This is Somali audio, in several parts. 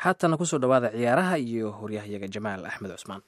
haatana kusoo dhawaada ciyaaraha iyo horyahyaga jamaal axmed cusmaan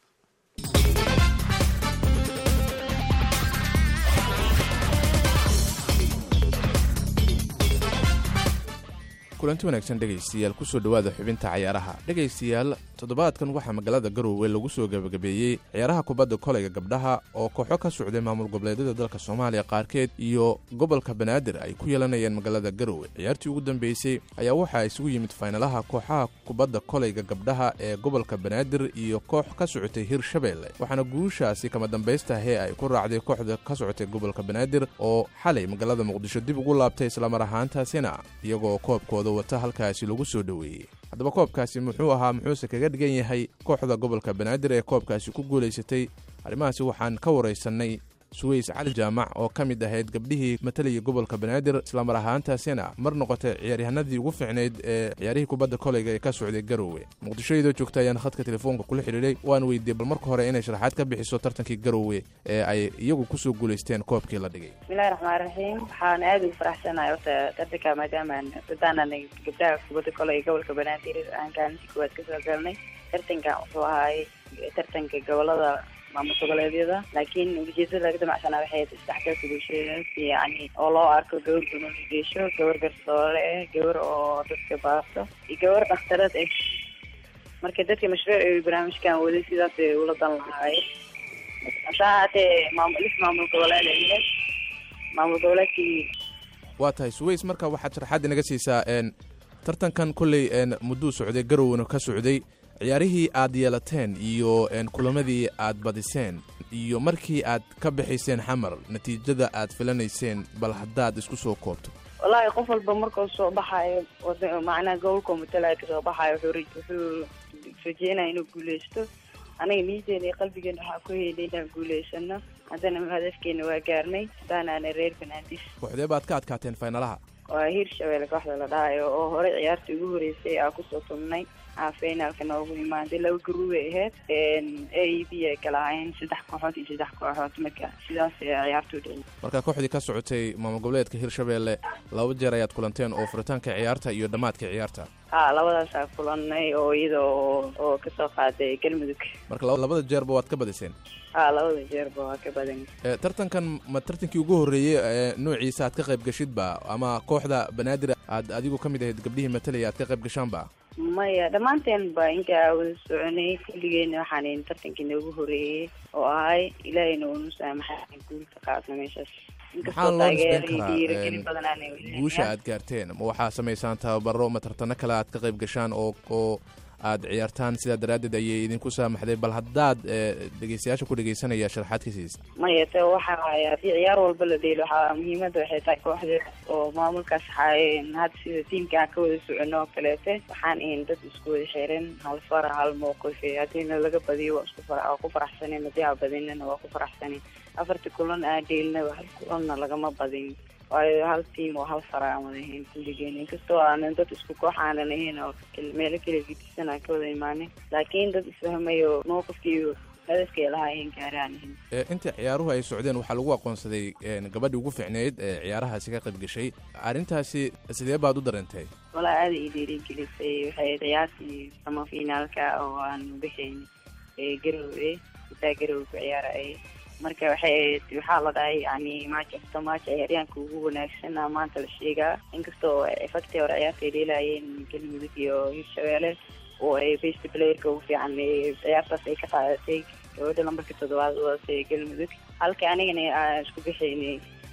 kulanti wanaagsan dhegaystayaal kusoo dhowaada xubinta cayaaraha dhegaystayaal toddobaadkan waxaa magaalada garowe lagu soo gebagabeeyey ciyaaraha kubadda kolayga gabdhaha oo kooxo ka socday maamul goboleedyada dalka soomaaliya qaarkeed iyo gobolka banaadir ay ku yeelanayeen magaalada garowe ciyaartii ugu dambeysay ayaa waxaa isugu yimid faynalaha kooxaha kubadda kolayga gabdhaha ee gobolka banaadir iyo koox ka socotay hirshabeelle waxaana guushaasi kama dambaystahe ay ku raacday kooxda ka socotay gobolka banaadir oo xalay magaalada muqdisho dib ugu laabtay islamar ahaantaasina iyagoo koobkooda wata halkaasi lagu soo dhoweeyey haddaba koobkaasi muxuu ahaa muxuuse kaga dhigan yahay kooxda gobolka banaadir ee koobkaasi ku guulaysatay arrimahaasi waxaan ka waraysannay suweys cali jaamac oo ka mid ahayd gabdhihii matalayay gobolka banaadir islamar ahaantaasina mar noqotay ciyaaryahanadii ugu fiicnayd ee ciyaarihii kubadda kolayga ee ka socday garowe muqdishoyadoo joogta ayaan khadka telefoonka kula xidhiidhay waan weydiiyey bal marka hore inay sharaxaad ka bixiso tartankii garowe ee ay iyagu kusoo guulaysteen koobkii la dhigay bismillahi raxmaan raxiim waxaan aada ugu faraxsanahay horta tartanka maadaama dadaanan gabdhaha kubadda kolayga gobolka banaadir aan kaalintii koowaad kasoo galnay tartanka wuxuu ahaay tartanka gobolada maamul goboleedyada laakiin ujeedada laga damacsanaa waxay isdhexgalka bulshada yani oo loo arko gabar gunogeesho gabar garsoore ah gabar oo dadka baasto iyo gabar dhakhtarad ah marka dadka mashruuc ay barnaamijkan waday sidaas ay ula dan lahaayeen hasaa haatee maamul lis maamul goboleed ay maamul goboleedkii waa tahay suweys marka waxaad sharaxaad inaga siisaa n tartankan kolley n mudduu socday garowna ka socday ciyaarihii aad yeelateen iyo kulamadii aad badiseen iyo markii aad ka bixayseen xamar natiijada aad filanayseen bal haddaad isku soo koobto wallaahi qof walba markuu soo baxaayo macnaha gobolkao matalaya kasoo baxaayo wuxuu rajeynaya inuu guuleysto aniga niyadeena iyo qalbigeena waxaa ku heynay inaan guuleysano haddana hadafkeena waa gaarnay daanaana reer banaadis kooxdee baad ka adkaateen faynalaha waa hiirshabeelle kooxda la dhahayo oo horey ciyaartii ugu horeysay aa kusoo tumnay aa finaalka noogu imaaday laba garuubay ahayd a e b ay kala ahayn saddex kooxood iyo saddex kooxood marka sidaas ciyaartu dhici marka kooxdii ka socotay maamul goboleedka hirshabeelle laba jeer ayaad kulanteen oo furitaanka ciyaarta iyo dhammaadka ciyaarta ha labadaasaa kulanay oo iyada oo oo kasoo qaaday galmudug marka labada jeerba waad ka badiseen ha labada jeerba waa ka badan tartankan ma tartankii ugu horreeyey ee noociisa aad ka qayb gashidba ama kooxda banaadir aad adigu ka mid ahayd gabdhihii matalaya aad ka qayb gashaanba maya dhammaanteen ba inkaa wada soconay kulligeena waxaan tartankii noogu horeeyey oo ahay ilaahayna uunu saamaxay guulka qaadna meeshaas maxaa loo nisbeyn karaa guusha aad gaarteen ma waxaa samaysaan tababaro ma tartano kale aad ka qayb gashaan oo oo aad ciyaartaan sidaa daraaddeed ayay idinku saamaxday bal haddaad dhegeystayaasha ku dhegeysanaya sharaxaad ka siisa maya te waxa waaya haddii ciyaar walba la dheelo waxaa muhiimadda waxay tahay kooxda oo maamulkaas xaayeen hadda sida tiimka aan ka wada socono oo kaleete waxaan ahayn dad isku wada xiran hal fara hal mowqif haddiina laga badiyo waa isku fara waa ku faraxsanen haddii aa badinana waa ku faraxsanen afarta kulan aa dheelnaba hal kulanna lagama badin waayo hal tiam oo hal fara aan wada ahayn kulligeen inkastoo aanan dad isku koox aanan ahayn oo meelo kala gedisan aan ka wada imaanin laakiin dad isfahmayo mowqifkiiyo hadafkay lahaayeen gaaraan ahayn inta ciyaaruhu ay socdeen waxaa lagu aqoonsaday gabadhii ugu fiicneyd ee ciyaarahaasi ka qayb gashay arrintaasi sidee baad u dareentay walaa aada ii dhiirigelisay waxay ciyaartii ama finaalka oo aan bixayn garowe itaa garowe ku ciyaarayay marka waxay ahayd waxaa la dhahay yani match after match ciyaaryaanka ugu wanaagsan a maanta la sheegaa inkastoo efacti hore ciyaartay dheelaayeen galmudug iyo hirshabeelle oo ay best playerka ugu fiican ciyaartaas ay ka qaadatay gabadha lambarka toddobaad wadatay galmudug halka anigana aan isku bixaynay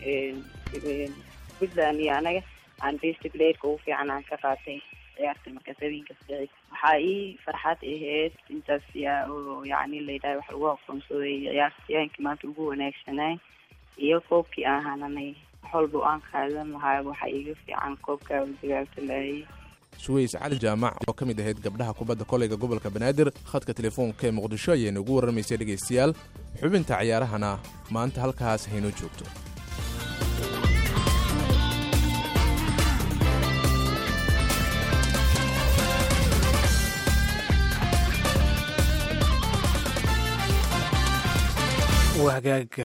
puntland iyo anaga aan best playerka ugu fiican aan ka qaatay ciyaarta markaas habeenkaas dhici waxaa ii farxad ahayd intaas oo yani layidhaha wax lagu aqoonsaday ciyaartayaankii maanta ugu wanaagsanay iyo koobkii aan hananay wax walba aan qaadan lahaa waxa iiga fiican koobka dagaalta laayay suweys cali jaamac oo ka mid ahayd gabdhaha kubadda kolayga gobolka banaadir khadka telefoonka ee muqdisho ayayna ugu warramaysay dhegaystayaal xubinta ciyaarahana maanta halkaas haynoo joogto hagaag